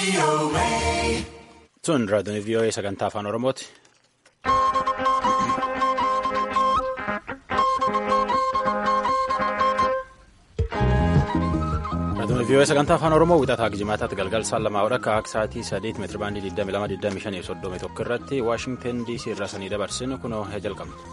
Sun raadiyoon VOA sagantaa afaan Oromooti. Raadiyoon VOA sagantaa afaan Oromoo wixataa jimaataatti galgal saan lamaa hodha akka sa'aatii sadeet meetira baandii 22 25 irratti Waashingtan DC irraa sanii dabarsinu kunoo jalqabna.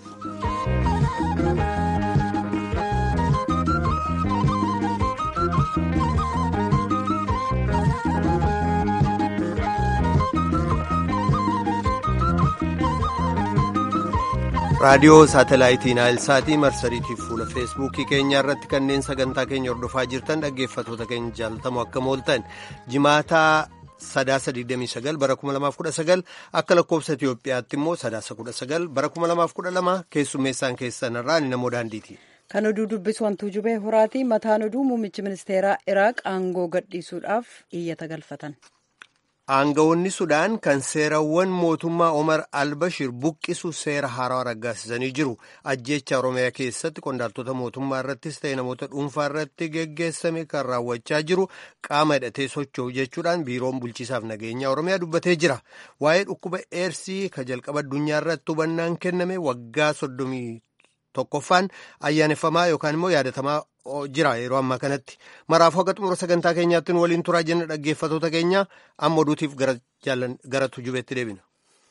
raadiyoo saatalaayitii naayilsaatii marsariitiif fuula feesbuukii keenya irratti kanneen sagantaa keenya hordofaa jirtan dhaggeeffatoota keenya jaalatamoo akka mooltan jimaataa sadaasa 29 bara 2019 akka lakkoofsa Itiyoophiyaatti immoo sadaasa 19 bara 2012 keessummeessaan keessan irraa ni namoo daandiiti. Kan oduu dubbisu wantuu jubee horaati mataan oduu muummichi ministeeraa Iraaq aangoo gadhiisuudhaaf iyyata galfatan. Aangawoonni Sudaan kan seerawwan mootummaa Omar Albashir buqqisu seera haarawaa raggaasisanii jiru. Ajjeecha Oromiyaa keessatti qondaaltota mootummaa irrattis ta'e namoota dhuunfaa irratti geggeessame kan raawwachaa jiru qaama hidhatee socho'u jechuudhaan biiroon bulchiisaaf nageenya Oromiyaa dubbatee jira. Waa'ee dhukkuba eersii ka jalqaba addunyaa irratti hubannaan kenname waggaa soddomii tokkoffaan ayyaaneffamaa yookaan immoo yaadatamaa jira yeroo ammaa kanatti maraaf haga xumura sagantaa keenyaatti waliin turaa jenna dhaggeeffatoota keenya amma oduutiif gara tujubeetti deebina.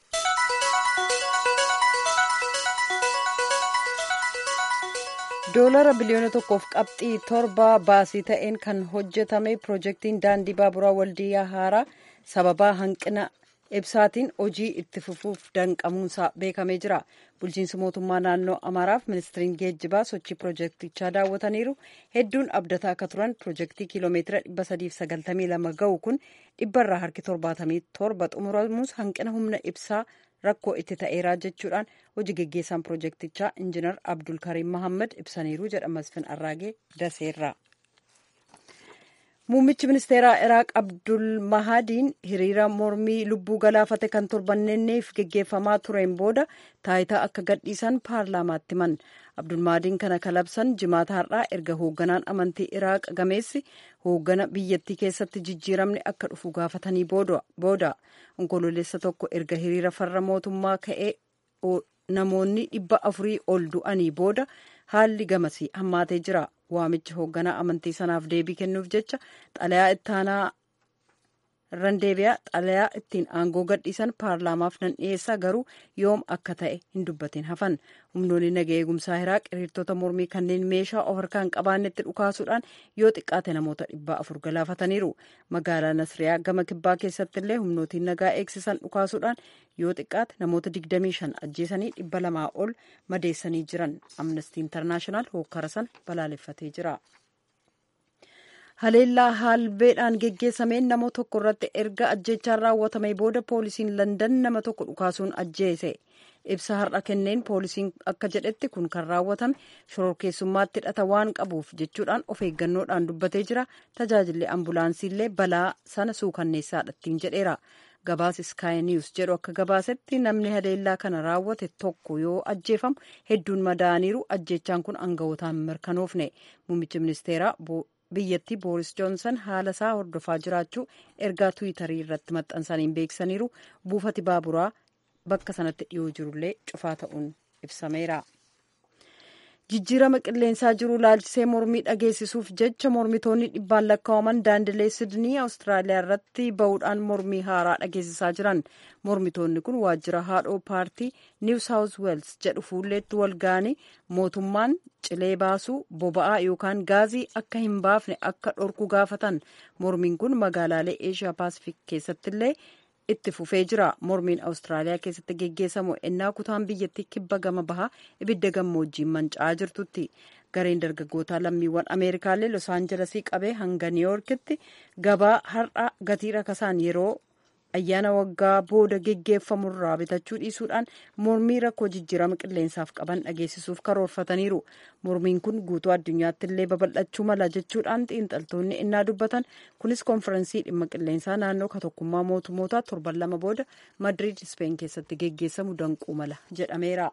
doolara biliyoona tokkoof qabxii torba baasii ta'een kan hojjetame piroojeektiin daandii baaburaa waldiyyaa haaraa sababaa hanqina ibsaatiin hojii itti fufuuf danqamuunsaa beekamee jira bulchiinsi mootummaa naannoo amaaraaf ministiriin geejjibaa sochii piroojeektichaa daawwataniiru hedduun abdataa akka turan piroojeektii kiiloomeetira 392 ga'u kun dhibbarraa harki 77 xumuramuus hanqina humna ibsaa rakkoo itti ta'eeraa jechuudhaan hojii geggeessaan piroojeektichaa injinar abdulkariim mahammad ibsaniiru jedha masfin arraagee daseerraa. muummichi ministeeraa iraaq abdul mahadiin hiriira mormii lubbuu galaafate kan torbanneef geggeeffamaa tureen booda taayitaa akka gadhiisan paarlaamaatti himan abdul mahadiin kana kalabsan jimaata har'aa erga hoogganaan amantii iraaq gameessi hooggana biyyattii keessatti jijjiiramni akka dhufu gaafatanii booda onkololeessa tokko erga hiriira farra mootummaa ka'ee namoonni dhibba afurii ol du'anii booda haalli gamasii hammaatee jira waamichi hoogganaa amantii sanaaf deebii kennuuf jecha xalayaa ittaanaa irran deebi'aa xalayaa ittiin aangoo gadhiisan paarlaamaaf nan dhiyeessaa garuu yoom akka ta'e hin dubbatin hafan humnoonni naga eegumsaa iraaq hiriirtota mormii kanneen meeshaa of harkaa hin qabaannetti dhukaasuudhaan yoo xiqqaate namoota dhibbaa afur galaafataniiru magaalaa nasriyaa gama kibbaa keessatti illee humnootiin nagaa eegsisan dhukaasuudhaan yoo xiqqaate namoota 25 ajjeesanii dhibba lamaa ol madeessanii jiran amnestii intarnaashinaal hookkara sana balaaleffatee jira. haleellaa haalbeedhaan geggeessameen nama tokko irratti erga ajjeechaan raawwatame booda poolisiin landan nama tokko dhukaasuun ajjeese ibsa har'a kenneen poolisiin akka jedhetti kun kan raawwatame shororkeessummaatti hidhata waan qabuuf jechuudhaan of eeggannoodhaan dubbatee jira tajaajilli ambulaansiillee balaa sana suukanneessaadhattiin jedheera gabaas sky news jedhu akka gabaasetti namni haleellaa kana raawwate tokko yoo ajjeefamu hedduun madaa'aniiru ajjeechaan kun aangawotaan mirkanoofne muummichi ministeeraa biyyattii booris joonsan haala isaa hordofaa jiraachuu ergaa tuwitarii irratti maxxansaniin beeksisaniiru buufati baaburaa bakka sanatti dhiyoo jirullee cufaa ta'uun ibsameera. jijjiirama qilleensaa jiru laalchisee mormii dhageessisuuf jecha mormitoonni dhibbaan lakkaa'aman daandilee sidnii awustiraaliyaa irratti ba'uudhaan mormii haaraa dhageessisaa jiran mormitoonni kun waajjira haadhoo paartii niw saawus weels jedhu fuulleetti wal ga'anii mootummaan cilee baasuu boba'aa yookaan gaazii akka hin baafne akka dhorku gaafatan mormiin kun magaalaalee eeshiyaa paasifik keessatti illee itti fufee jira mormiin awustiraaliyaa keessatti geggeessamu ennaa kutaan biyyattii kibba gama bahaa ibidda gammoojjiin manca'aa jirtutti gareen dargaggootaa lammiiwwan ameerikaallee los aanjelesii qabee hanga niiwyoorkitti gabaa har'a gatii rakasaan yeroo ayyaana waggaa booda geggeeffamurraa bitachuu dhiisuudhaan mormii rakkoo jijjiirama qilleensaaf qaban dhageessisuuf karoorfataniiru mormiin kun guutuu addunyaatti illee babal'achuu mala jechuudhaan xiinxaltoonni innaa dubbatan kunis konfirensii dhimma qilleensaa naannoo katokkummaa mootummootaa torban lama booda madriid ispeen keessatti geggeessamu danquu mala jedhameera.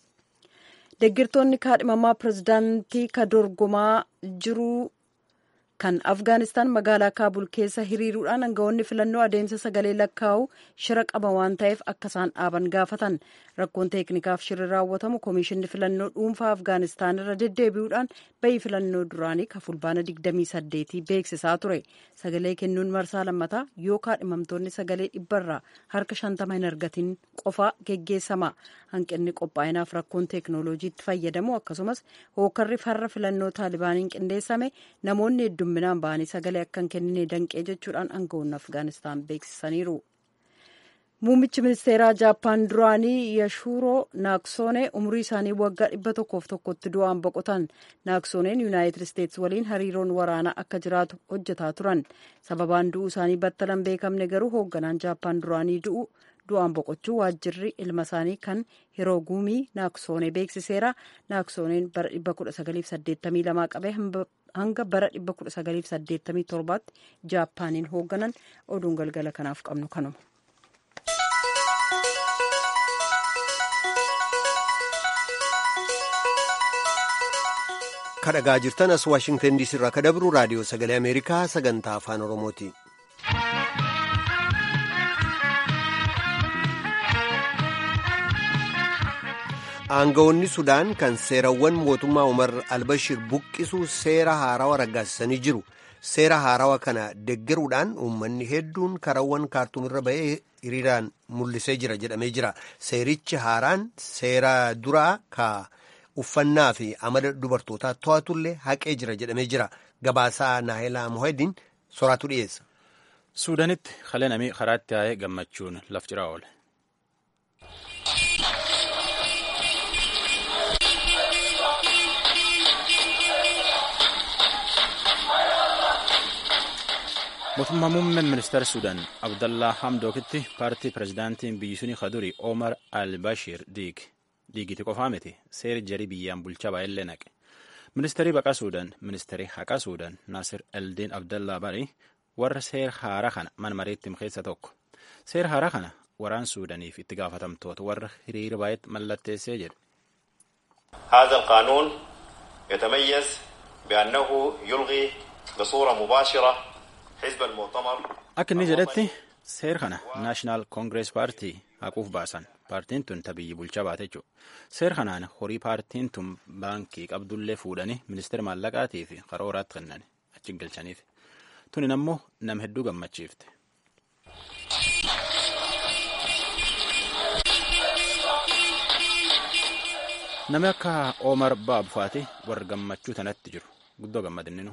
deggirtoonni kaadhimamaa pirezidaantii ka dorgomaa jiru kan afgaanistaan magaalaa kaabul keessa hiriiruudhaan aangawoonni filannoo adeemsa sagalee lakkaa'u shira qaba waan ta'eef akka isaan dhaaban gaafatan rakkoon teeknikaaf shirri raawwatamu koomishinni filannoo dhuunfaa afgaanistaan irra deddeebi'uudhaan bayii filannoo duraanii ka fulbaana 28 beeksisaa ture sagalee kennuun marsaa lammataa yoo kaadhimamtoonni sagalee dhibbarraa harka 50 hin argatin qofaa geggeessama hanqinni qophaa'inaaf rakkoon teeknooloojiitti fayyadamu akkasumas hookarri farra filannoo taalibaaniin qindeessame namoonni heddumminaan ba'anii sagalee akka hin kennine danqee jechuudhaan aangawoonni afgaanistaan beeksisaniiru. Muummichi ministeeraa Jaappaan duraanii Yashuuroo Naaksoonee umurii isaanii waggaa dhibba tokkoof tokkotti du'aan boqotan. Naaksooneen Yuunaayitid Isteetsi waliin hariiroon waraanaa akka jiraatu hojjetaa turan. Sababaan du'uu isaanii battalan beekamne garuu hoogganaan Jaappaan duraanii du'u du'aan boqochuu waajjirri ilma isaanii kan Hirooguumii Naaksoonee beeksiseera. Naaksooneen bara 1982 qabee hanga bara 1987tti Jaappaaniin hoogganan oduun galgala kanaaf qabnu kanuma. kadhagaa jirtan as waashingtan diisii irraa kadabru raadiyoo sagalee ameerikaa sagantaa afaan oromooti. aangawoonni sudaan kan seerawwan mootummaa umar albashir buqqisuu seera haarawaa raggaasisanii jiru seera haarawaa kana deggeruudhaan uummanni hedduun karawwan kaartuum irra ba'ee hiriiraan mul'isee jira jedhamee jira seerichi haaraan seera duraa ka uffannaa fi amala dubartootaa to'atullee haqee jira jedhamee jira gabaasaa naahilaa mohedin soraatu dhiyeessa. suudanitti halee namii karaatti yaa'ee gammachuun lafciraa oole. mootummaa muummeen ministeera suudaan abdallaa hamdookitti paartii pirezidaantiin biyyi suni kaduri omar albashir diig diigiti qofaa miti seeri jarii biyyaan bulchaa baay'illee naqe ministeerii baqaa suudaan ministeerii haqaa suudaan naasir eldiin abdallaa bari warra seera haaraa kana mana mareetti keessa tokko seera haaraa kana waraan suudaaniif itti gaafatamtoota warra hiriira baay'eetti mallatteessee jedhe. هذا القانون يتميز بأنه يلغي بصورة مباشرة حزب المؤتمر akka inni jedhetti seer kana naashinaal koongirees paartii haquuf baasan paartiin tun tabiyyi bulchaa baate jechuudha seer kanaan horii paartiin tun baankii qabdullee fuudhanii ministeera maallaqaatii fi qarooraatti kennan achi galchaniif tunin ammoo nama hedduu gammachiifte. Namni akka Omar Baabfaati warra gammachuu tanatti jiru guddoo gammadinnu.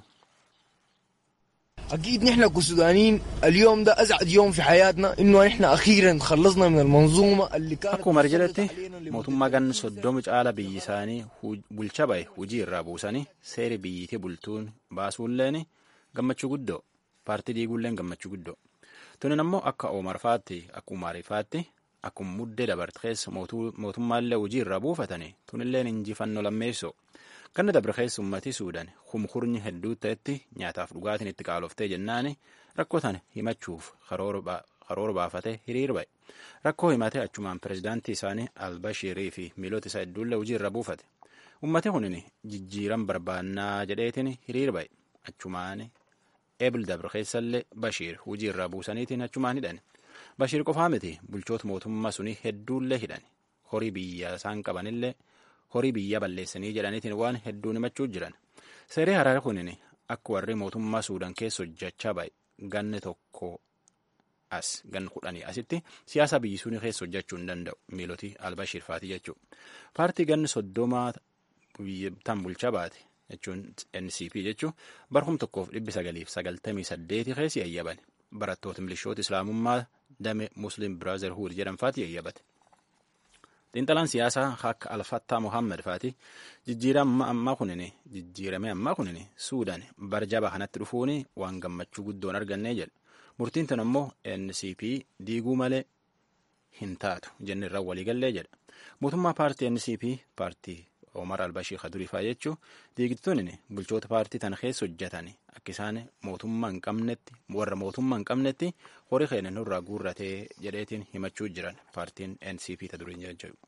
أكيد نحن كسودانيين اليوم ده أسعد يوم في حياتنا إنه نحن أخيرا خلصنا من المنظومة اللي كانت Akkuma jedhetti mootummaa ganna soddoma caala biyyi isaanii bulcha bahe hujii irraa buusanii seeri biyyiitii bultuun baasuulleen gammachuu guddoo paartii diiguulleen gammachuu guddoo tunin ammoo akka Omar faatti akka Umarii faatti akkuma muddee dabarte keessa mootummaallee hujii irraa buufatanii tunilleen injifannoo lammeessoo Ganna dabre keessa uummatii Suudaan kumkurnyi hedduu ta'etti nyaataaf dhugaatiin itti qaaloftee jennaani rakkoo tana himachuuf karoora baafatee hiriir ba'e. Rakkoo himatee achumaan pirezidaantii isaanii Albashiirii fi miilota isaa hedduullee hojii irra buufate. Uummatni kunin jijjiiran barbaannaa jedheetiin hiriir ba'e. Achumaan ebil dabre keessallee Bashiir hojii irraa buusaniitiin achumaan hidhan. Bashiir qofaa miti bulchoota mootummaa sunii hedduullee hidhan. Horii biyya isaan qabanillee horii biyya balleessanii jedhaniitiin waan hedduu himachuu jiran seerri haaraa kunin akka warri mootummaa suudaan keessa hojjechaa ba'e ganni tokko as ganni kudhanii asitti siyaasa biyyi sunii keessa hojjechuu hin danda'u miilotii albashiir faatii jechuudha paartii ganni soddomaa tan bulchaa baate jechuun ncp jechuun barhum tokkoof dhibbi sagaliif sagaltamii saddeeti keessi yayyaban barattoota milishoota islaamummaa dame muslim biraazerhuud jedhan faati yayyabate. xiinxalaan siyaasaa akka alfattaa mohaammed faati jijjiirama ammaa kunin jijjiirame ammaa kunin suudaan barjaba kanatti dhufuun waan gammachuu guddoon argannee jedha murtiin tun ammoo ncp diiguu malee hin taatu jenne irraa waliigallee jedha mootummaa paartii ncp paartii omar albashii kaduriifaa jechuu diigituun bulchoota paartii tana keessa hojjetan akka isaan mootummaa hin qabnetti warra mootummaa hin qabnetti horii keenya nurraa guurratee jedheetiin himachuu jiran paartiin ncp ta duriin jedhu.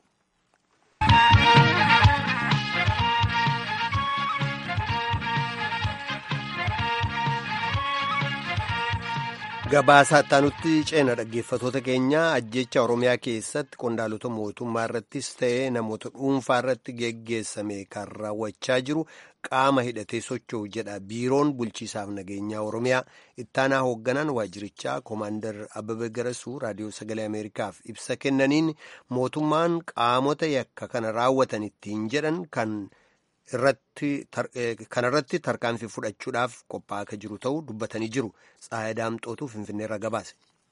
Gabaasaa itti ceena dhaggeeffatoota keenya ajjecha Oromiyaa keessatti qondaalota mootummaa irrattis ta'ee namoota dhuunfaa irratti geggeessame kan raawwachaa jiru qaama hidhatee socho'u jedha biiroon bulchiisaaf nageenyaa Oromiyaa ittaanaa hoogganaan waajirichaa koomaandar Ababa Garasuu raadiyoo sagalee Ameerikaaf ibsa kennaniin mootummaan qaamota yakka kana raawwatan ittiin jedhan kan. kanarratti tarkaanfii fudhachuudhaaf qophaa'aa akka jiru ta'uu dubbatanii jiru tsaayaa daamxootuu finfinneerra gabaase.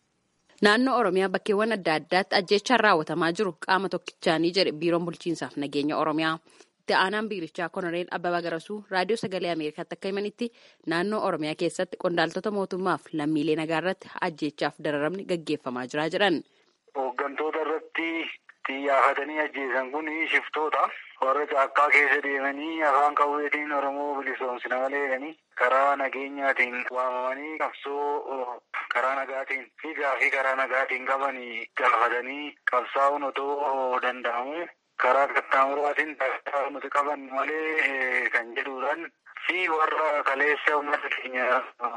Naannoo Oromiyaa bakkeewwan adda addaatti ajjechaan raawwatamaa jiru qaama tokkichaanii jedhe biiroon bulchiinsaaf nageenya Oromiyaa. Itti aanaan biirichaa Konoreel Abbabaa Garasuu raadiyoo sagalee Ameerikaatti akka himanitti naannoo Oromiyaa keessatti qondaaltota mootummaaf lammiilee nagaa irratti ajjechaaf dararamni gaggeeffamaa jira jedhan. Hooggantoota irratti xiyyeeffatanii ajjeesan kun shiftoota. warra caakkaa keessa deemanii afaan qawweetiin Oromoo bilisoomsina malee jedhanii karaa nageenyaatiin waamamanii qabsoo karaa nagaatiin fi gaafii karaa nagaatiin qabanii gaafatanii qabsaa'uun otoo danda'amu karaa qaxxaamuraatiin nuti qaban malee kan jedhuudhaan fi warra kaleessa uummata keenya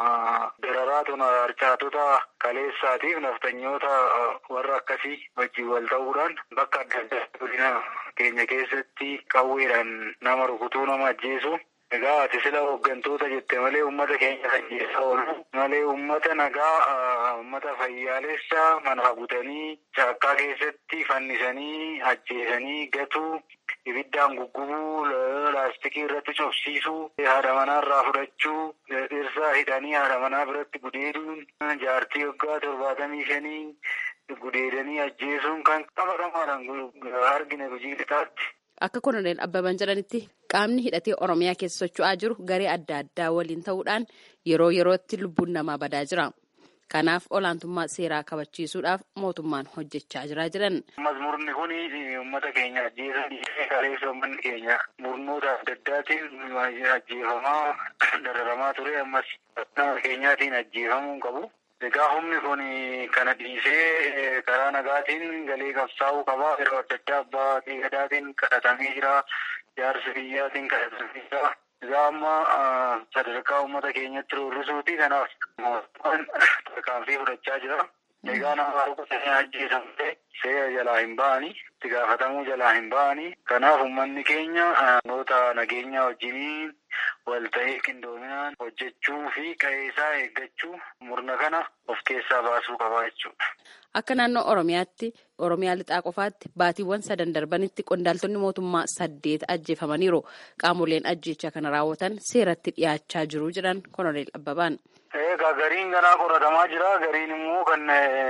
dararaa tuna harcaatota kaleessaatiif naftanyoota warra akkasii wajjin wal ta'uudhaan bakka adda addaa godina keenya keessatti qawweedhaan nama rukutuu nama ajjeesu. Egaa ati sila hooggantoota jette malee uummata keenya ajjeessaa oolu malee uummata nagaa uummata fayyaalessa mana butanii caakkaa keessatti fannisanii ajjeesanii gatuu ibiddaan guggubuu laastikii irratti cobsiisuu haadha manaa irraa fudhachuu dhirsaa hidhanii haadha manaa biratti gudeeduun jaartii waggaa torbaatamii shanii gudeedanii ajjeesuun kan qabatamaadhaan argine hojii lixaatti. Akka Koloneel Abbaban jedhanitti qaamni hidhatee Oromiyaa keessa socho'aa jiru garee adda addaa waliin ta'uudhaan yeroo yerootti lubbuun namaa badaa jira. Kanaaf olaantummaa seeraa kabachiisuudhaaf mootummaan hojjechaa jira jedhan. Murni kun uummata keenya ajjeesanii kaleessa uummanni keenya murnoota adda addaatiin ajjeefamaa dararamaa ture ammas nama keenyaatiin ajjeefamuu hin qabu. Egaa humni kun kana dhiisee karaa nagaatiin galee qabsaa'uu qaba. Yeroo adda addaa abbaa gadaatiin kadhatamee jira. Jaarsi biyyaatiin kadhatamee jira. Egaa amma sadarkaa uummata keenyatti roorrisuuti. Kanaaf mootummaan tarkaanfii fudhachaa jira. Egaa nama rukutanii ajjeesamte seera jalaa hin ba'anii itti gaafatamuu jalaa hin ba'anii. Kanaaf uummanni keenya noota nageenyaa wajjiniin wal ta'ee qindoominaan hojjechuu fi qe'ee isaa eeggachuu murna kana of keessaa baasuu qaba jechuudha. Akka naannoo Oromiyaatti Oromiyaa lixaa qofaatti baatiiwwan sadan darbanitti qondaaltonni mootummaa saddeet ajjeefamaniiru. Qaamoleen ajjeechaa kana raawwatan seeratti dhiyaachaa jiru jedhan Koloneel Abbabaan. Egaa gariin ganaa qoratamaa jira. Gariin immoo kan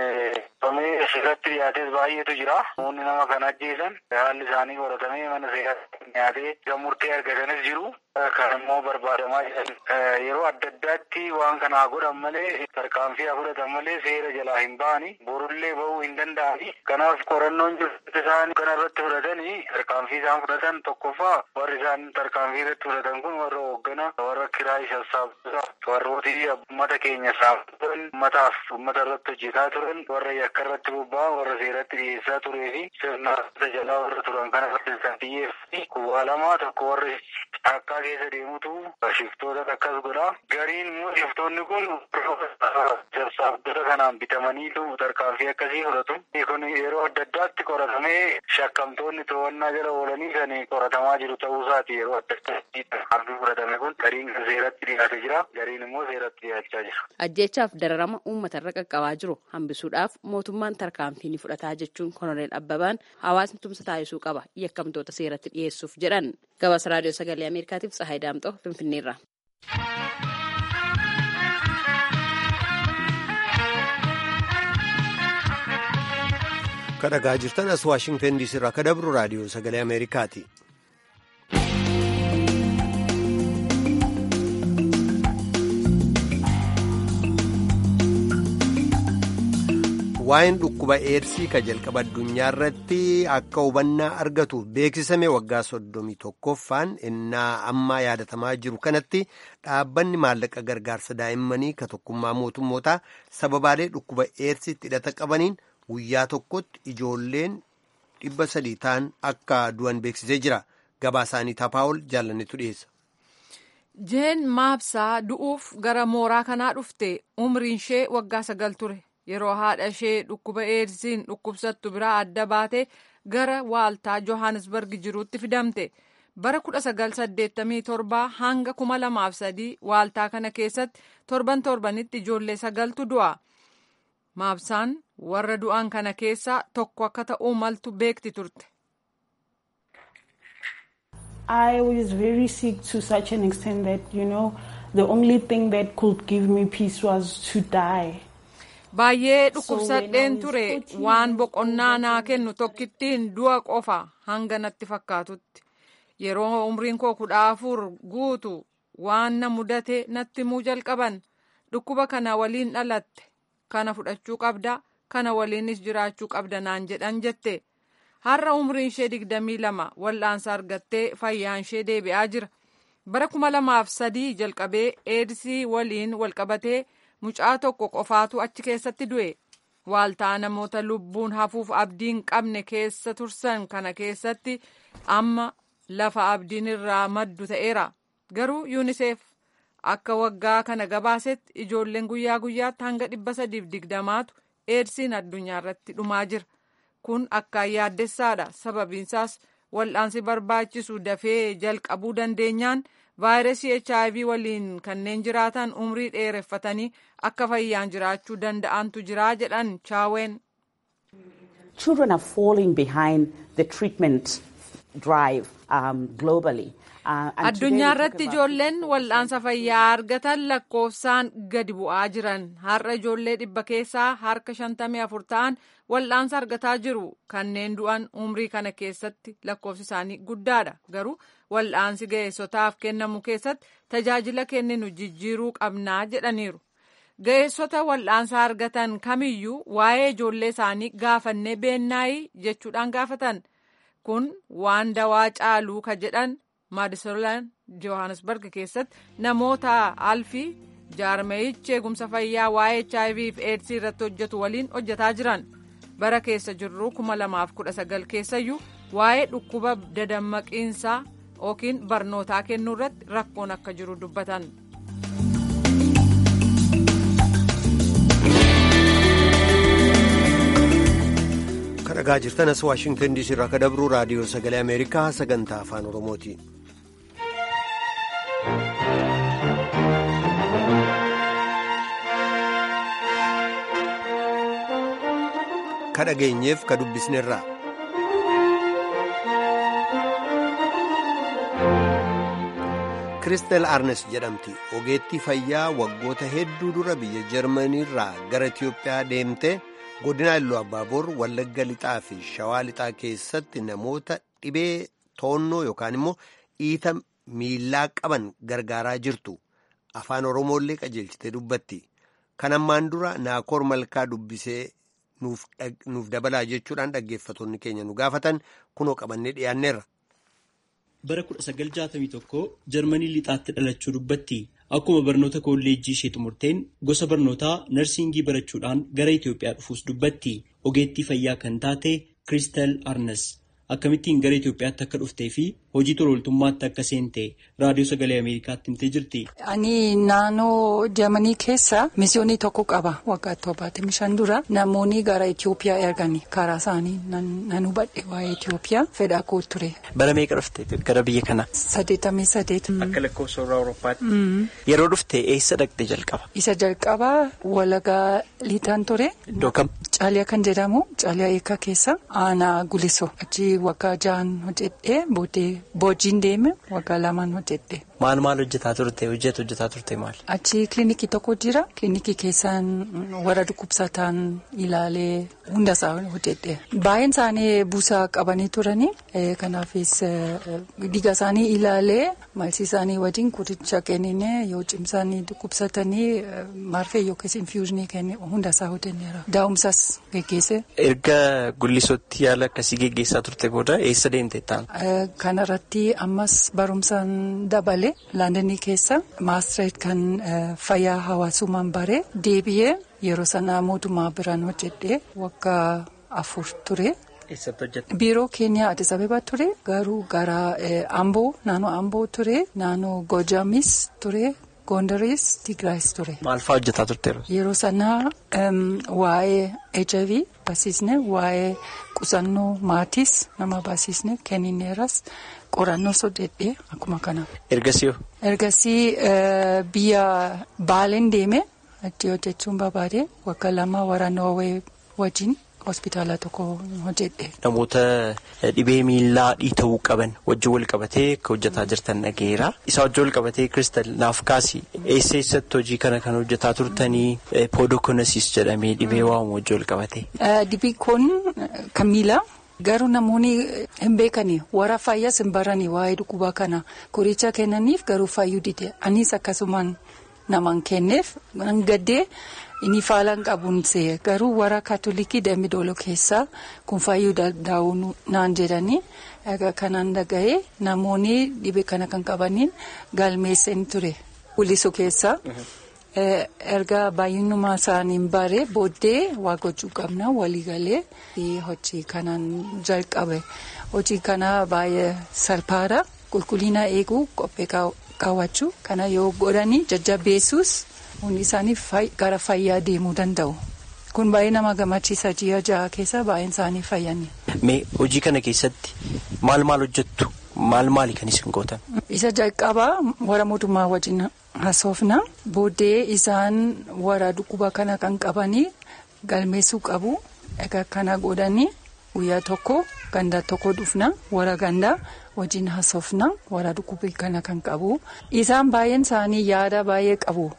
qabamee seeratti dhiyaates baay'eetu jira. Namoonni nama kan ajjeesan haalli isaanii qoratamee mana seeratti dhiyaatee kan murtee argatanis jiru. Kan immoo barbaadamaa jiran yeroo adda addaatti waan kanaa godhan malee tarkaanfii fudhatan malee seera jalaa hin ba'ani. Borullee ba'uu hin danda'ani. Kanaaf qorannoon jirtu isaan kana irratti fudhatanii tarkaanfii isaan fudhatan tokkoffaa warri isaan tarkaanfii irratti fudhatan kun warra hooggana warra kiraayii sassaabdota warrooti uummata keenya saamturan uummataaf uummata irratti hojjetaa turan warra yakka irratti bobba'an warra seeratti dhiyeessaa turee fi sirna jalaa warra turan kana irratti kan xiyyeeffate kubbaa lama tokko warri caakkaa keessa deemutu shiftoota akkas godha. Gariin immoo shiftoonni kun sassaabdota kanaan bitamaniitu tarkaanfii akkasii fudhatu. Kun yeroo adda addaatti qoratamee shakkamtoonni to'annaa jala oolanii kan qoratamaa jiru ta'uu isaati yeroo adda addaatti tarkaanfii fudhatame kun gariin kan seeratti dhiyaate jira. Gariin immoo seeratti dhiyaachaa jira. Ajjeechaaf dararama uummata irra qaqqabaa jiru hambisuudhaaf mootummaan tarkaanfii ni fudhataa jechuun Koloneel Abbabaan hawaasni tumsa taasisuu qaba yakkamtoota seeratti dhiyeessuuf jedhan. Gabaasa Raadiyoo Sagalee Ameerikaatiif Tsahaay Daamxoo Finfinneerra. Kadhagaa jirtan as Waashingtan diisii irraa akka dabru raadiyoo sagalee Ameerikaati. Waa'een dhukkuba eersii ka jalqaba addunyaa irratti akka hubannaa argatu beeksisame waggaa soddomii tokkoffaan innaa ammaa yaadatamaa jiru kanatti dhaabbanni maallaqa gargaarsa daa'immanii ka tokkummaa mootummootaa sababaalee dhukkuba eersiitti hidhata qabaniin guyyaa tokkotti ijoolleen dhibba sadii ta'an akka du'an beeksisee jira gabaa isaanii tapaa'ol jaalannetu dhiyeessa. jeen maabsaa du'uuf gara mooraa kanaa dhufte umriin ishee waggaa sagal ture yeroo haadha ishee dhukkuba eedsiin dhukkubsattu biraa adda baate gara waaltaa johannesburg jiruutti fidamte bara 1987 hanga 2003 waaltaa kana keessatti torban torbanitti ijoollee sagaltu du'a maabsaan warra du'an kana keessaa tokko akka ta'uu maltu beekti turte. I was very sick to such an extent that, you know, the only thing that could give me peace was to die. Baay'ee dhukkubsadheen ture waan boqonnaa naa kennu tokkittiin du'a qofa hanga natti fakkaatutti. Yeroo umriin koo kudha afur guutu waan na mudate natti muu jalqaban dhukkuba kana waliin dhalatte kana fudhachuu qabda kana waliinis jiraachuu qabda naan jedhan jette. har'a umriin ishee digdamii lama wal'aansa argattee fayyaan ishee deebi'aa jira bara kuma lamaaf sadii jalqabee eedsii waliin walqabatee mucaa tokko qofaatu achi keessatti du'e waaltaa namoota lubbuun hafuuf abdiin qabne keessa tursan kana keessatti amma lafa abdiin irraa maddu ta'eera garuu yuuniseef akka waggaa kana gabaasetti ijoolleen guyyaa guyyaatti hanga dhibba sadiif digdamaatu eedsiin addunyaa irratti dhumaa jira. kun akkaan yaaddessaadha sababiinsaas wal'aansi barbaachisu dafee jalqabuu dandeenyaan vaayirasii hiv waliin kanneen jiraatan umrii dheereffatanii akka fayyaan jiraachuu danda'antu jiraa jedhan chaaween. Children are falling behind the treatment drive um, globally. addunyaa irratti ijoolleen wal'aansa fayyaa argatan lakkoofsaan gadi bu'aa jiran har'a ijoollee dhibba keessaa harka shantamii afur ta'an wal'aansa argataa jiru kanneen du'an umrii kana keessatti lakkoofsi isaanii guddaadha garuu wal'aansi ga'eessotaaf kennamu keessatti tajaajila kenninu jijjiiruu qabnaa jedhaniiru ga'eessota wal'aansa argatan kamiyyuu waa'ee ijoollee isaanii gaafannee beennaayi jechuudhaan gaafatan kun waan dawaa caaluu ka jedhan maadisolaan johannesburg keessatti namoota alfii jaarmeeyichi eegumsa fayyaa waa'ee hiv fi eedsii irratti hojjetu waliin hojjetaa jiran bara keessa jirru 2019 keessayyuu waa'ee dhukkuba dadammaqiinsaa yookiin barnootaa kennuu irratti rakkoon akka jiru dubbatan. dhagaa jirtanas waashingtan diisii irraa akka dabru raadiyoo sagalee ameerikaa sagantaa afaan oromooti. ka dhageenyeef ka dubbisnerraa. kiristel arnes jedhamti ogeettii fayyaa waggoota hedduu dura biyya jarmaniirraa gara itiyoophiyaa deemte. godina illuu abbaaboor wallagga lixaa fi shawaa lixaa keessatti namoota dhibee toonnoo yookaan immoo dhiita miillaa qaban gargaaraa jirtu afaan oromoollee qajeelchitee dubbatti kan ammaan dura naakoor malkaa dubbisee nuuf dabalaa jechuudhaan dhaggeeffattoonni keenya nu gaafatan kunoo qabannee dhiyaanneerra. bara 1961 jarmanii lixaatti dhalachuu dubbatti. Akkuma barnoota kolleejjii ishee xumurteen gosa barnootaa narsiingii barachuudhaan gara Itoophiyaa dhufuus dubbatti. Ogeettii fayyaa kan taate Kiristal Arnes akkamittiin gara Itoophiyaatti akka dhuftee fi hojii tolooltummaatti akka seente raadiyoo sagalee Ameerikaatti himtee jirti. Ani naannoo Jarmanii keessa misiyoonii tokko qaba waggaa torbaatamii shan dura namoonni gara Itoophiyaa ergani karaa isaanii nan hubadhe waa'ee Itoophiyaa fedha koo ture. Bara meeqa dhufte gara biyya kana? Saddeetamii saddeet. Akka lakkoofsa warra Awurooppaatti. Yeroo dhufte eessa dhaqxe jalqaba? Isa jalqaba walagaa liitaan ture. Iddoo kam? Caaliyaa kan jedhamu caaliyaa eekaa keessa aanaa guliso achi waggaa ja'an hojjedhee booddee boojjiin deeme waggaa lamaan hojjedhe. Maal maal hojjetaa turte hojjetu hojjetaa turte maal? Achi kilinikii tokko jira kilinikii keessaan warra dhukkubsataan ilaalee hundasaa hojjedhe. Baay'een isaanii buusaa qabanii turanii kanaafis dhiiga isaanii ilaalee maalsi isaanii wajjin qoricha kennine yoo cimsanii dhukkubsatanii marfee yookiis infuuzinii kenne hundasaa hojjenneera. Daa'umsas geggeesse. Erga gullisootti yaala akkasii geggeessaa turte booda eessa deemte ta'an? Kanarratti ammas barumsaan dabale. Laandanii keessa maastireet kan fayyaa hawaasummaan bare deebi'ee yeroo sana mootummaa biraan hojjedhee waggaa afur ture Eessatti hojjeta? Biiroo keenya Addis Ababa ture garuu gara Amboo naannoo Amboo ture naannoo Gojamis ture Gondaris Tigraayis ture. Maal fa'aa hojjetaa turteeru? Yeroo sanaa waa'ee HIV barsiisne waa'ee qusannoo maatis nama barsiisne kennineeras qorannoo sodedhee akkuma kana. Ergasii Ergasii biyya Baaleen deeme achi hojjechuun barbaade waggaa lama warra Noorwee wajjin. hospitaala tokko hojjedhe. Namoota dhibee miillaa dhiita'uu qaban wajjin wal qabatee akka hojjetaa jirtan dhageera. Isaa wajjin wal qabatee kiristal naaf kaasi eessa eessatti hojii kana kan hojjetaa turtanii poodokonasis jedhamee dhibee waamu wajjin wal qabatee. Dhibee kun kan miilaa. Garuu namoonni hin beekani warra fayyaas hin barani waa'ee dhukkuba kana qoricha kennaniif garuu fayyuu dide anis akkasumaan namaan kenneef gaddee. Inni faalaan qabuun see garuu warra kaatolikii dambidoolo keessaa kun fayyuu danda'u naan jedhanii kanaan dhaga'ee namoonni dhibee kana kan qabaniin galmeessan ture Wulisu keessaa. Erga baay'inuma isaaniin bare booddee waa gochuu qabna waliigalee hojii kanaan jalqabe hojii kana baay'ee salphaadha qulqullina eeguu qophee kaawwachuu kana yoo godhanii jajjabeessuus. Hundi isaanii gara fayyaa deemuu danda'u. Kun baay'ee nama gammachiisa ji'a ja'a keessa baay'een isaanii fayyanne. Mee hojii kana keessatti maal maal hojjettu? Maal maali kan isin gootan? Isa jalqabaa warra mootummaa wajjin haasofna. Booddee isaan warra dhukkuba kana kan qabanii galmeessuu qabu. Egaa kana godhanii guyyaa tokko gandaa tokko dhufna warra gandaa wajjin haasofna warra dhukkuba kana kan qabu. Isaan baay'een isaanii yaada baay'ee qabu.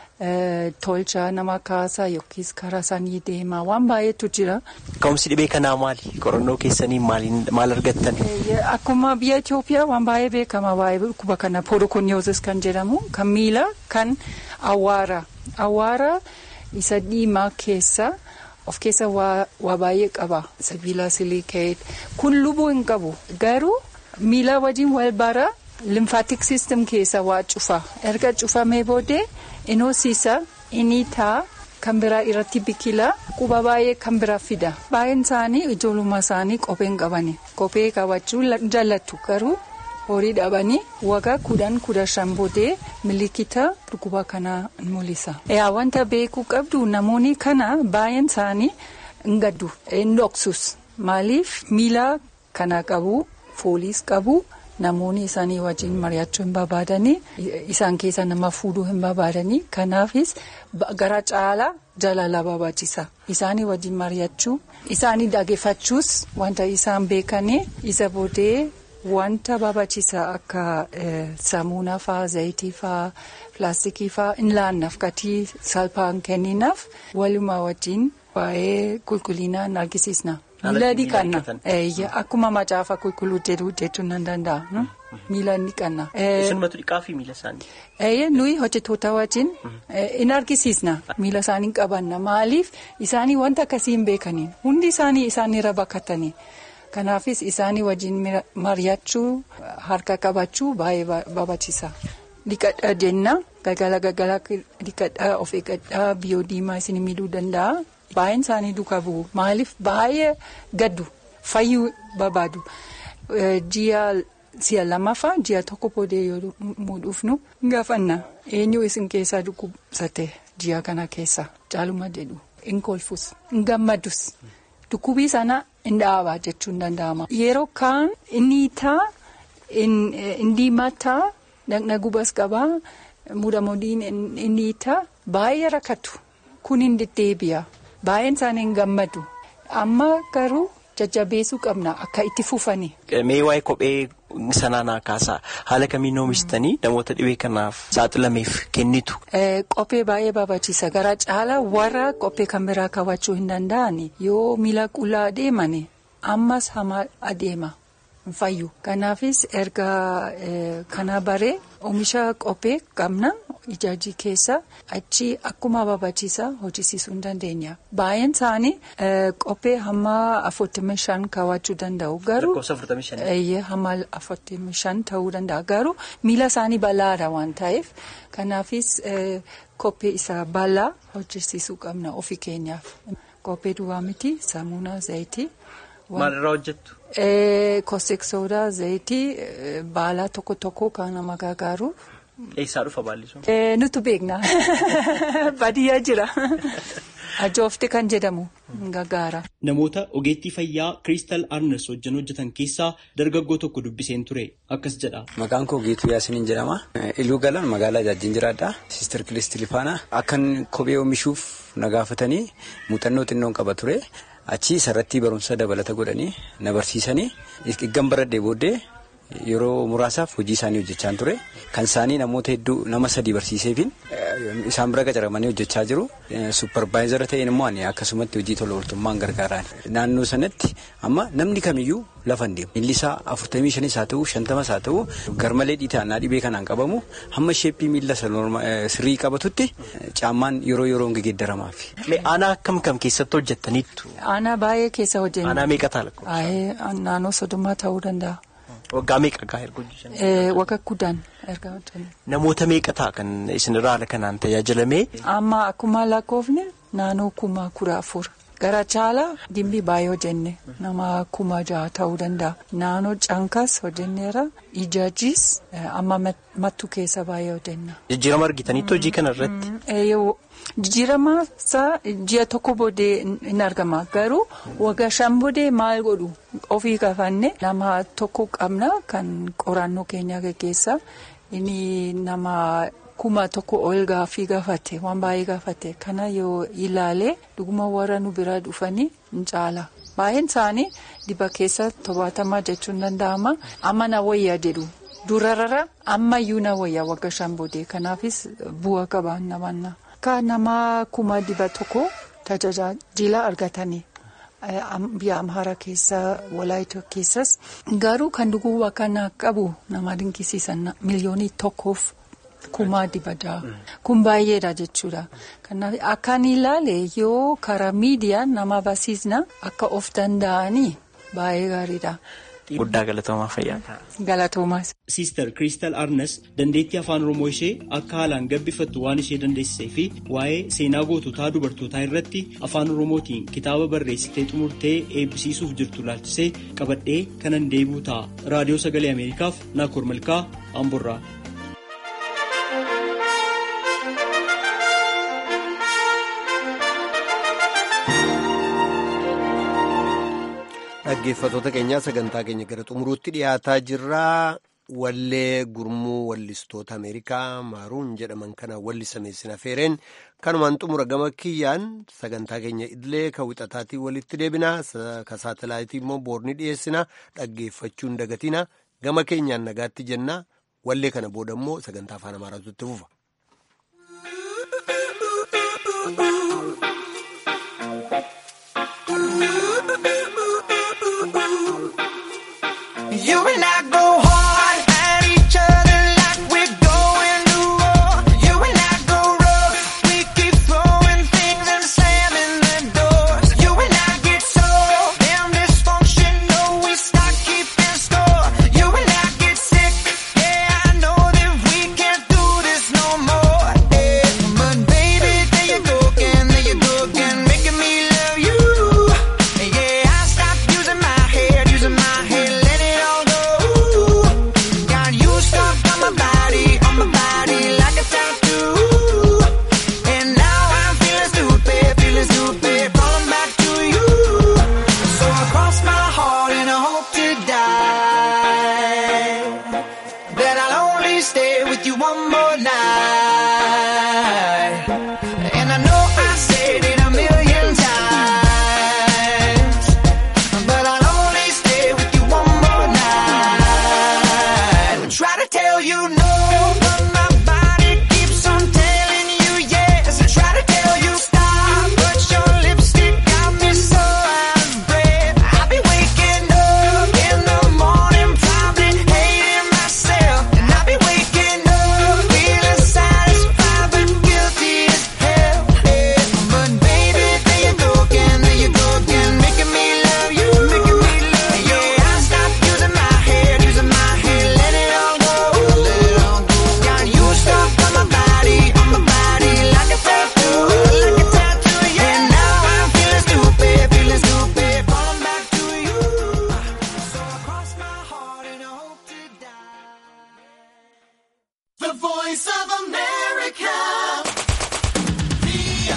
Tolcha nama kaasaa yookiis karaa isaanii deemaa waan baay'eetu jira. Ka'umsi dhibee kanaa maali? Qorannoo keessanii maal argattan? Akkuma biyya Itoophiyaa waan baay'ee beekama waa'ee dhukkuba kana poodokoniyoozis kan jedhamu kan miila kan awwaara. Awwaara isa diimaa keessa of keessa waa baay'ee qaba. Sibiila silikeet kun lubuu hin qabu garuu miila wajjin wal bara limfaatik siistem keessa waa cufa erga cufamee booddee. Inoosiisa inni taa kan biraa irratti biqila quba baay'ee kan biraa fida baay'een isaanii ijoollummaa isaanii kophee hin qabani kophee kaawwachuu jaallattu garuu horii dhabanii waggaa kudhan kudha shan booddee miliikita dhukkuba kanaa mul'isa. Yaa wanta beekuu qabdu namoonni kana baay'een isaanii hin gaddu hin dhoksus maaliif miila kana qabu fooliis qabu. Namoonni isaanii wajjin mari'achuu hin barbaadanii isaan keessa nama fuudhuu hin barbaadanii kanaafis gara caalaa jaalala barbaachisa. Isaanii wajjin mari'achuu isaanii dhaggeeffachuus wanta isaan beekanii isa booddee wanta barbaachisa akka saamunaa fa'aa zayitii fa'aa pilaastikii fa'aa hin laannaaf gatii salphaan kenninaaf walumaa wajjin waa'ee qulqullinaan argisiisna. Miila dhiqanna. Akkuma macaafa qulqulluu jedhu jechuun nan danda'a. Miila dhiqanna. Isinumatu dhiqaa fi miila isaanii? Nuyi hojjettoota wajjin in argisiisna. Miila isaanii qabanna. Maaliif isaanii wanta akkasii hin beekaniin hundi isaanii isaanirra bakkatanii. Kanaafis isaanii wajjin mari'achuu harka qabachuu baay'ee barbaachisa. Dhiqadhaa jenna galgala galgala dhiqadhaa of eeggadhaa biyyoo diimaa isin miidhuu danda'a. Baay'een isaanii duukaa bu'u. Maaliif baay'ee gaddu fayyuu barbaadu. Ji'a si'a lamaffaa ji'a tokko boodee yoo dhufnu gaafanna. Eenyu isin keessaa dhukkubsate ji'a kana keessa caaluma jedhu hin kolfus hin gammadus. Dhukkubii sana hin dhaabaa jechuun danda'ama. Yeroo kaan inni taa hin diimataa dhaqna gubas qabaa mudamoodiin inni taa baay'ee rakkatu kun hin deddeebi'a. Baay'een isaanii hin gammadu. Amma garuu jajjabeessuu qabna akka itti fufani. Mee waa'ee kophee sanaa naa kaasaa haala kamiin oomishitanii namoota dhibee kanaaf saaxilameef kennitu. Kophee baay'ee barbaachisa. Gara caalaa warra kophee kan biraa kaawwachuu hin danda'an yoo miila qullaa adeeman ammas hamaa adeema. Fayyu. Kanaafis erga kana baree oomisha kophee qabna. Ijaajii keessa achi akkuma barbaachisa hojjisiisuu hin dandeenya. Baay'een isaanii kophee hamma afurtamii shan kaawwachuu danda'u. Garuu hamma afurtamii shan ta'uu danda'a. Garuu miila isaanii bal'aadha waan ta'eef kanaafis kophee isa bal'aa hojjisiisuu qabna ofii keenyaaf. Kophee duwwaa miti saamunaa zayitii Maalirraa hojjettu? Kostik soodaa, zayitii, baalaa tokko tokko kan nama gargaaru. Eessaa dhufa baalli sun? Nutu beekna. Baadiyyaa jira. Ajoofte kan jedhamu gargaara. Namoota ogeettii fayyaa Kiristaal Arners wajjin hojjetan keessaa dargaggoo tokko dubbiseen ture akkas jedha. Maqaan koo Geetuu Yaasiniin jedhama. Iluu galaan magaalaa Jaajin jiraadha. Siistar Kilistii Lifaanaa. Akkan kophee oomishuuf na gaafatanii muuxannoo xinnoon qaba ture. Achi sarratti barumsa dabalata godhanii na barsiisanii eeggan baradhee booddee yeroo muraasaaf hojii isaanii hojjechaa ture. Kan isaanii namoota hedduu nama sadii barsiiseefin isaan bira qacaramanii hojjechaa jiru. Supparvaayizara ta'een immoo ani akkasumatti hojii tola ooltummaan gargaaraan. Naannoo sanatti amma namni kamiyyuu lafa hin deemu. Miilli isaa afurtamii shanis haa ta'u shantamas haa ta'u garmalee dhiitaannaa dhibee kanaan qabamu hamma sheeppii miilla sirrii qabatutti caammaan yeroo yeroon geeddaramaaf. Aanaa akkam kam keessatti hojjettaniittu? Aanaa baay'ee keessa hojjennu. Aanaa meeqa ta'a? Naannoo soddomaa ta'uu danda'a. Waggaa meeqa erga erga hojjetan? Waggaa kudhan erga hojjennu. Namoota meeqa ta'a kan isinirraa haala kanaan tajaajilame? Amma akkuma lakkoofne naannoo kuma kudha afur. Gara caalaa dimbii baay'ee hojjenne nama kuma jaha ta'uu danda'a. Naannoo cankas hojjenneera. Ijaajis amma mattu keessa baay'ee hojjenna. Jijjiirama argitaniitu hojii kana irratti? Jijjiirama isaa ji'a tokko booddee hin argama. Garuu waggaa shan booddee maal godhu ofii gaafanne nama tokko qabna kan qorannoo keenya gaggeessa. Inni nama kuma tokko ol gaafii gaafate waan baay'ee gaafate kana yoo ilaale dhuguma warra nu bira dhufanii hin caala. Baay'een isaanii dhiba keessa tobaatamaa jechuun danda'ama. Amma na wayyaa jedhu. Durarra ammayyuu na wayyaa waggaa shan booddee kanaafis bu'aa qaba namanna. Akka nama kuma dhiba tokko tajaajila argatanii biyya Amhaaraa keessa Walaayitoo keessas garuu kan dhuguu kana qabu nama dinqisiisan miliyoonii tokkoof kuma dhiba jaha. Kun baay'eedha jechuudha. Kanaaf akkaan ilaale yoo karaa miidiyaa nama barsiisna akka of danda'anii baay'ee gaariidha. Guddaa galatoomaa fayyaa. Galatoomaas. Siistar Kiristaal Arnes dandeettii afaan Oromoo ishee akka haalaan gabbifattu waan ishee dandeessisee fi waa'ee seenaa goototaa dubartootaa irratti afaan Oromootiin kitaaba barreessitee xumurtee eebbisiisuuf jirtu laalchisee qabadhee kanan deebi'u ta'a. Raadiyoo Sagalee Ameerikaaf Naakoor Malkaa Amborraa. Dhaggeeffattoota keenyaa sagantaa keenya gara xumuruutti dhiyaataa jirraa wallee gurmuu wallistoota Ameerikaa maaruun jedhaman kana wallisameessina feereen kanumaan xumura gama kiyyaan sagantaa keenya idilee kan wixataatiin walitti deebinaa ka saatalaayitii immoo boorni dhiyeessina dhaggeeffachuu hin dagatina gama keenyaan nagaatti jenna wallee kana booda immoo sagantaa afaan amaaraatu itti fufa.